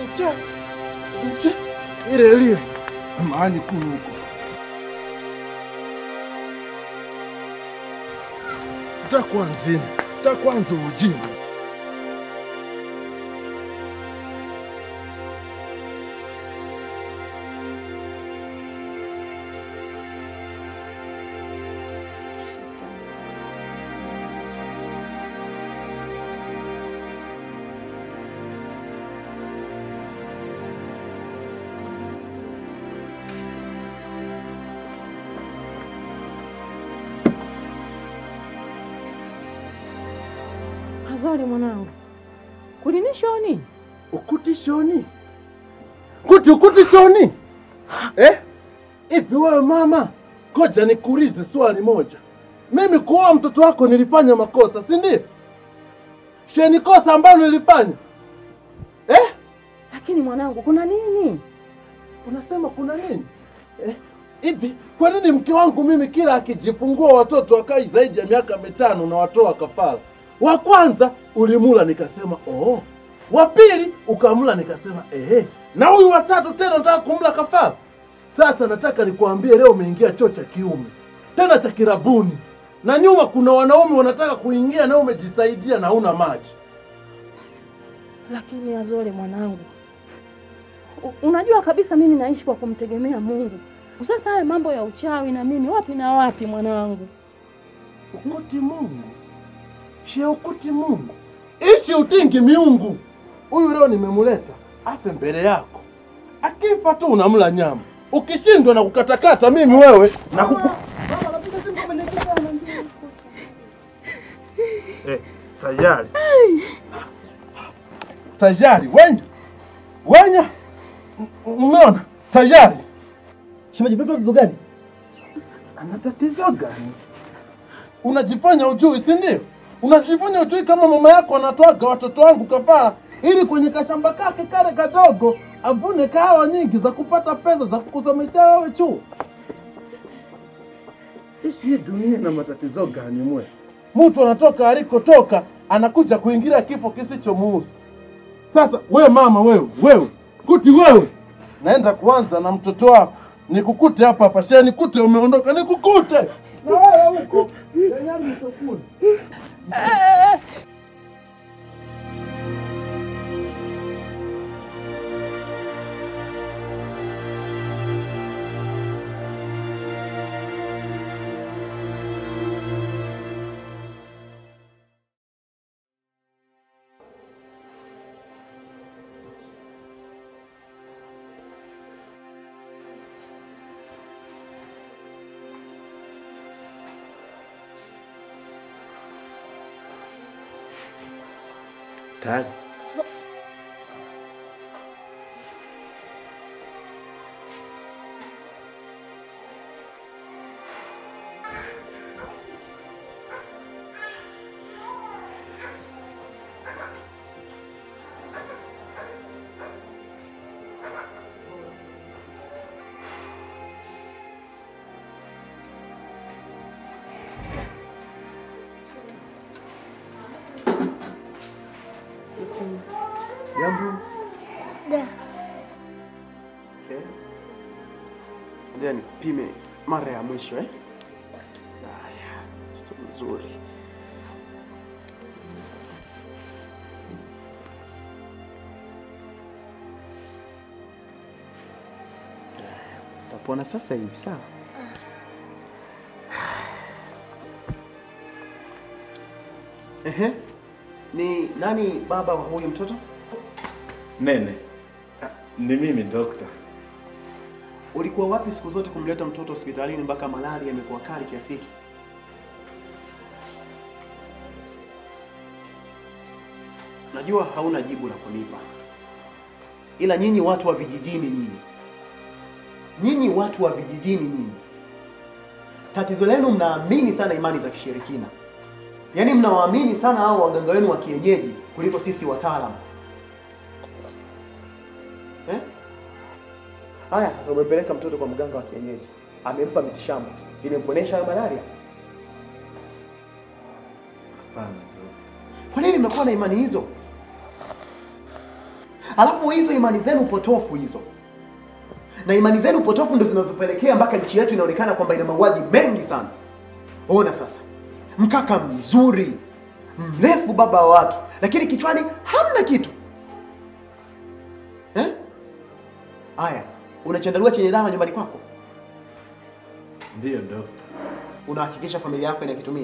Cha cha ile lile maani kunu huko. Takwanzini, takwanza ujinga. Azori mwanangu, kulinishoni? Ukuti shoni kuti ukuti shoni eh? Ipi wewe mama, koja nikuulize swali moja. Mimi kuoa mtoto wako nilifanya makosa, si ndio? Sheni kosa ambalo nilifanya eh? Lakini mwanangu, kuna nini? Unasema kuna nini eh? Ipi, kwa nini mke wangu mimi kila akijifungua watoto wakai zaidi ya miaka mitano na watoa kafara? Wa kwanza ulimula, nikasema oh. Wa pili ukamla, nikasema ehe, na huyu watatu tena nataka kumla kafara. Sasa nataka nikuambie, leo umeingia choo cha kiume tena cha kirabuni, na nyuma kuna wanaume wanataka kuingia, na umejisaidia na una maji. Lakini Azori mwanangu, u- unajua kabisa mimi naishi kwa kumtegemea Mungu. Sasa haya mambo ya uchawi na mimi wapi na wapi mwanangu? Ukuti Mungu, shia ukuti Mungu, ishi utingi miungu. Huyu leo nimemuleta ape mbele yako, akifa tu unamla nyama, ukishindwa na kukatakata mimi wewe na kuku... Eh, tayari tayari, wenya wenya, M- umeona tayari. Shemeji, vipi tatizo gani? Ana tatizo gani? Unajifanya ujui, si ndio? Unajifanya ujui kama mama yako anatoaga watoto wangu kafara ili kwenye kashamba kake kale kadogo avune kahawa nyingi za kupata pesa za kukusomesha wewe chuo. Ishi hii dunia na matatizo gani mwe? Mtu anatoka alikotoka anakuja kuingilia kifo kisichomuhusu. Sasa we mama, wewe wewe kuti wewe, naenda kuanza na mtoto wako, nikukute hapa hapa, shia nikute umeondoka, nikukute na wewe huko yenyani mtokuni. Tayari jambo Ngoja nipime mara ya mwisho eh. Haya, mtoto mzuri. Haya, Utapona sasa hivi sawa? Ehe. Ni nani baba wa huyu mtoto? Nene, ni mimi dokta. Ulikuwa wapi siku zote kumleta mtoto hospitalini mpaka malaria imekuwa kali kiasi hiki? Najua hauna jibu la kunipa, ila nyinyi watu wa vijijini, nyinyi nyinyi watu wa vijijini, nyinyi tatizo lenu mnaamini sana imani za kishirikina, yaani mnawaamini sana hao waganga wenu wa kienyeji kuliko sisi wataalamu eh? Haya, sasa umepeleka mtoto kwa mganga wa kienyeji, amempa mitishamba, imemponesha hayo malaria. Hapana. Kwa nini mnakuwa na imani hizo? Alafu hizo imani zenu potofu hizo, na imani zenu potofu ndo zinazopelekea mpaka nchi yetu inaonekana kwamba ina mauaji mengi sana. Ona sasa, mkaka mzuri mrefu, baba wa watu, lakini kichwani hamna kitu eh? Aya, una chandarua chenye dawa nyumbani kwako? Ndiyo dokta. Unahakikisha familia yako inakitumia?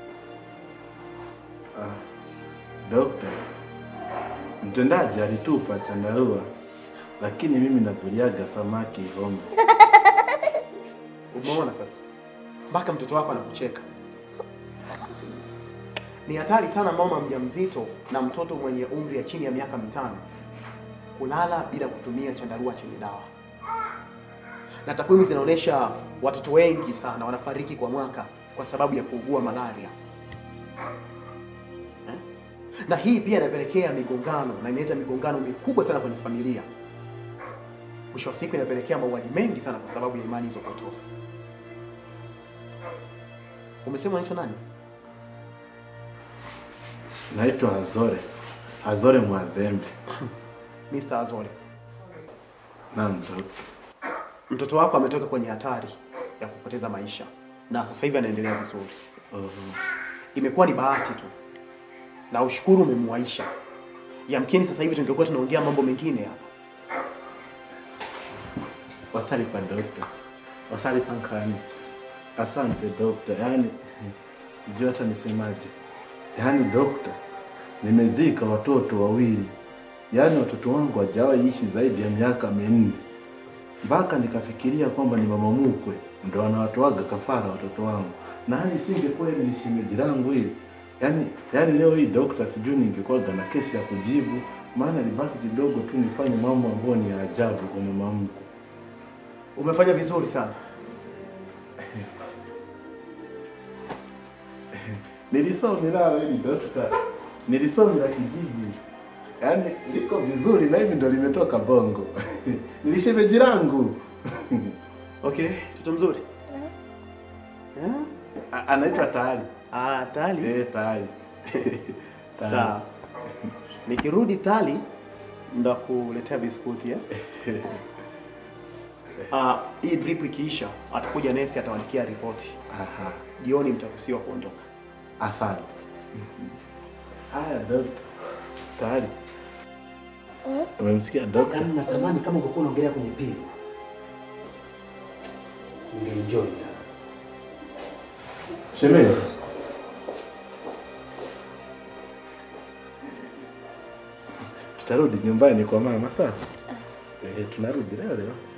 Ah, dokta, mtendaji alitupa chandarua, lakini mimi nakuliaga samaki Ihombe. Umeona sasa, mpaka mtoto wako anakucheka. Ni hatari sana mama mjamzito na mtoto mwenye umri ya chini ya miaka mitano kulala bila kutumia chandarua chenye dawa, na takwimu zinaonyesha watoto wengi sana wanafariki kwa mwaka kwa sababu ya kuugua malaria eh? Na hii pia inapelekea migongano na inaleta migongano mikubwa sana kwenye familia. Mwisho wa siku inapelekea mauaji mengi sana kwa sababu ya imani hizo potofu. Umesema unaitwa nani? Naitwa Azore, Azore Mwazembe. Mr. Azole. Naam dokta. Mtoto wako ametoka kwenye hatari ya kupoteza maisha na sasa hivi anaendelea vizuri. Oho. Imekuwa ni bahati tu na ushukuru umemwaisha. Yamkini sasa hivi tungekuwa tunaongea mambo mengine hapa. Wasali pa dokta, wasali pa nkani. Asante dokta, yaani sijui hata nisemaje. Yaani dokta, nimezika watoto wawili, yaani watoto wangu hawajawahi ishi zaidi ya miaka minne, mpaka nikafikiria kwamba ni mama mkwe ndo anawatoaga kafara watoto wangu, na hali isingekuwa hili ni shemeji langu hili yaani, yaani leo hii dokta, sijui ningekuwaga na kesi ya kujibu, maana libaki kidogo tu nifanye mambo ambayo ni ya ajabu kwa mama mkwe. Umefanya vizuri sana. Nilisomela hili dokta, nilisomela kijiji, yaani liko vizuri na hivi ndo limetoka Bongo. Nilishemeji langu Okay, mtoto mzuri. Eh? A- anaitwa Tayari. Ah, tali. Eh, Tayari. Tayari. Sawa. Nikirudi tali ndo kuletea biskuti eh? Ah, hii drip ikiisha atakuja nesi atawandikia ripoti. Aha, Jioni mtaruhusiwa kuondoka. asante. Haya dokta, Tayari. Umemsikia dokta? Yaani natamani kama ungekuwa unaongelea kwenye pili. Ungeenjoy sana. Shemeji. Tutarudi nyumbani kwa mama sasa. Eh, tunarudi leo leo.